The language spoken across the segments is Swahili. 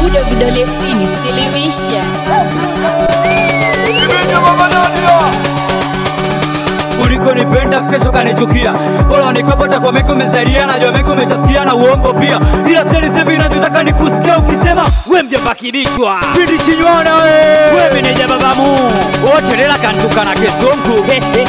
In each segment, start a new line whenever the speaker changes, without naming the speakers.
Ubudo vidole sitini, silimisha.
ulikonipenda kesho kanichukia, bora nikapata kwa meko mezalia, najua meko umeshasikia na uongo pia, ila seli sasa ninachotaka ni kusikia ukisema we mjomba kibichwa pindi shinywana we we meneja babamu wote lela kantuka na kesonku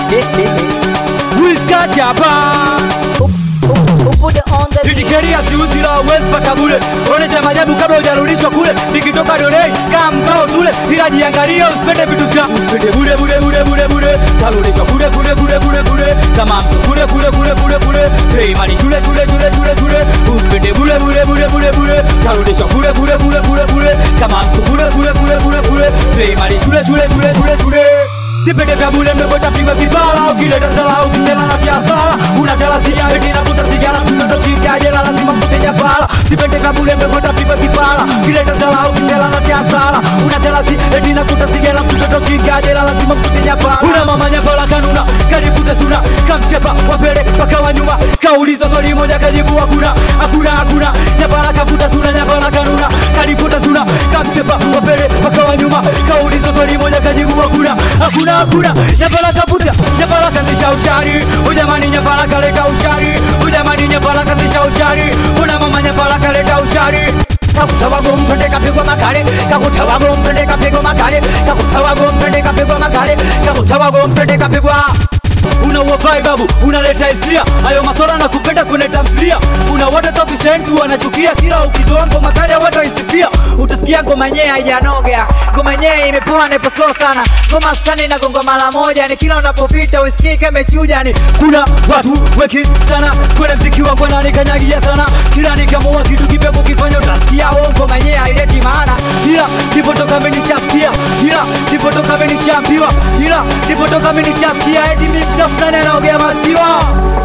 wiskachapa
Ubudo on the beat.
Nijikeria siuzi la uwezi pata bure, onesha majabu kabla hujarudishwa kule. Nikitoka dolei kama mkao tule, ila jiangalia usipende vitu vya usipende bure bure bure bure bure, karudishwa kule kule kule kule kule, kama mtu kule kule kule kule kule, hey mali shule shule shule shule shule, usipende bure bure bure bure bure, karudishwa kule kule kule kule kule, kama mtu kule kule kule kule kule, hey mali shule shule shule shule shule Sipende vya bure mmepata pigwa kibala Ukileta sala ukisela na biashara Unachala sigara eti navuta sigara Mtoto kikajela lazima kuteja pala Sipende vya bure mmepata pigwa kibala Ukileta sala ukisela na biashara Unachala si eti navuta sigara Mtoto kikajela lazima kuteja pala Una mama nyapala kanuna Kaributa suna Kamchepa wapele paka wa nyuma Kauliza swali moja kajibu hakuna Hakuna hakuna Nyapala kavuta suna nyapala kanuna Kaributa suna Kamchepa wapele paka wa nyuma Kauliza swali moja kajibu hakuna Hakuna hakuna Nyapala kavuta Nyapala kazisha ushari Ujamani nyapala kaleta ushari Ujamani nyapala kazisha ushari Una mama nyapala kaleta ushari kakutawago mpende kapigwa makale kakutawago mpende kapigwa makale kakutawago mpende kapigwa makale kakutawago mpende kapigwa una uwavai babu unaleta hisia hayo maswala na kupenda kwenye tamthilia una wote tofishentu wanachukia kila ukitoa ngoma kali wataisifia utasikia ngoma yenyewe haijanoga ngoma yenyewe imepoa na ipo slow sana ngoma skani na gonga mara moja ni kila unapopita usikii kama imechuja ni kuna watu weki sana kwenye mziki wangu wananikanyagia sana kila nikamua kitu kipya kukifanya utasikia oh ngoma yenyewe haileti maana ila nipotoka mimi nishasikia ila nipotoka mimi nishaambiwa ila nipotoka mimi nishasikia eti mimi mtafuta anaogea maziwa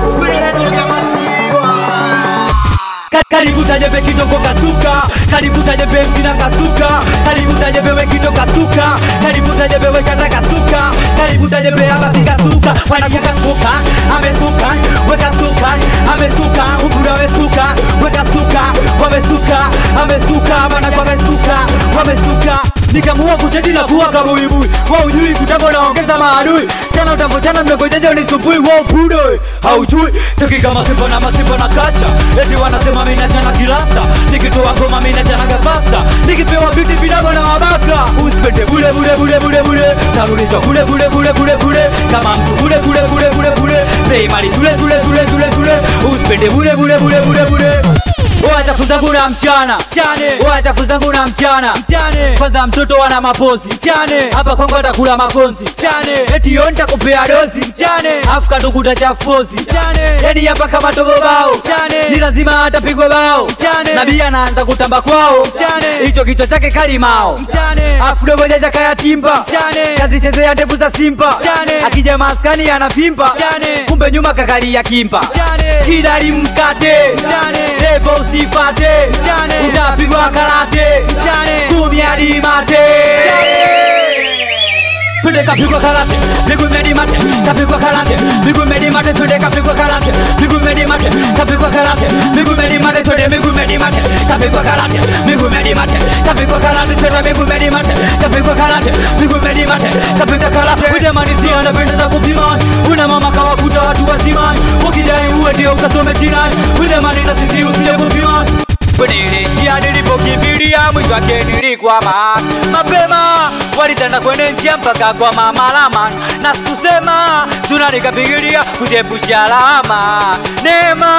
Ka- Karibu tajebe kidogo kasuka, karibu tajebe mtina kasuka, karibu tajebe we kidogo kasuka, karibu tajebe we chata kasuka, karibu tajebe abasi kasuka, wanakia kasuka, amesuka, we kasuka, amesuka, ukura wesuka, we kasuka, wamesuka, amesuka, wanakuwa wamesuka, wamesuka nikamua kuchaji na kuwa kabuibui wa ujui kutambo naongeza maadui tena utavochana mnagojaja unisumbui wa upudo haujui cheki kama simba na masimba na kacha eti wanasema mimi nachana kilasta nikitoa ngoma mimi nachana gafasta nikipewa viti vidogo na mabaka usipende bure bure bure bure bure narudishwa kule kule kule kule kule kama mtu kule kule kule kule kule bei mali shule shule shule shule shule usipende bure bure bure bure bure Wachafu zangu na mchana mchane, wachafu zangu na mchana mchane. Kwanza mtoto wana mapozi mchane, hapa kwangu atakula makonzi mchane, eti yo nitakupea dozi mchane, afu katukuta chafu pozi mchane, yani hapa kama tobo bao mchane, ni lazima atapigwa bao mchane, nabii anaanza kutamba kwao mchane, hicho kichwa chake kalimao mchane, afu dogo jaja kaya timba mchane, kazichezea ndevu za simba mchane, akija maskani anafimba mchane, kumbe nyuma kakalia kimba mchane, kidari mkate mchane, levo usifate mchane, utapigwa karate mchane, kumi hadi mate Twende kapigwa karate, miguu medi mate, kapigwa karate, miguu medi mate, twende kapigwa karate, miguu medi mate, kapigwa karate, miguu medi mate, twende miguu medi mate, kapigwa karate, miguu medi mate, kapigwa karate, twende miguu medi mate, kapigwa karate, miguu medi mate, kapigwa karate. Kuja manisia anapenda kupima, una mama kawakuta watu wazima, ukijai uwe ndio ukasome chinani, kuja manina sisi usije kupima kwenye ile njia nilipokimbilia mwisho wake nilikwama mapema walitanda kwenye njia mpaka kwa mamalama na sikusema tuna nikapigilia kujiepusha lama neema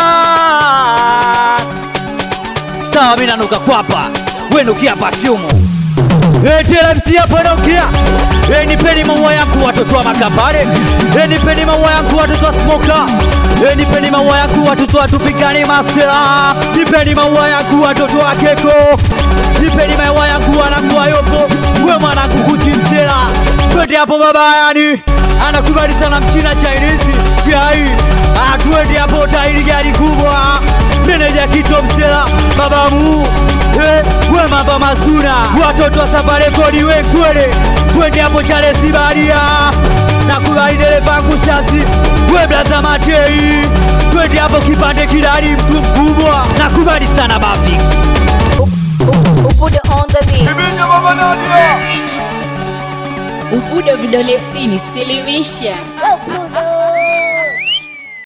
sawa mi nanuka kwapa wenukia pafyumu TLMC hapa naongea Eh, nipeni maua yangu watoto wa makambare Eh, nipeni maua yangu watoto wa smoka Eh, nipeni maua yangu watoto wa tupigani masela nipeni maua yangu watoto wa keko nipeni maua yangu wanangu wa yopo we mwanangu kuchi msela twende hapo baba yani anakubali sana mchina chinese chai atuende hapo tairi gari kubwa meneja kito msela babamu Eh, we mamba masuna watoto wa safari kodi we kwele twende hapo chale sibaria na kubali dereva kushasi we blaza matei twende hapo kipande kidari mtu mkubwa na kubali sana bafiki
Ubudo on the Ubudo vidole sitini, silimisha.
Oh, Budo.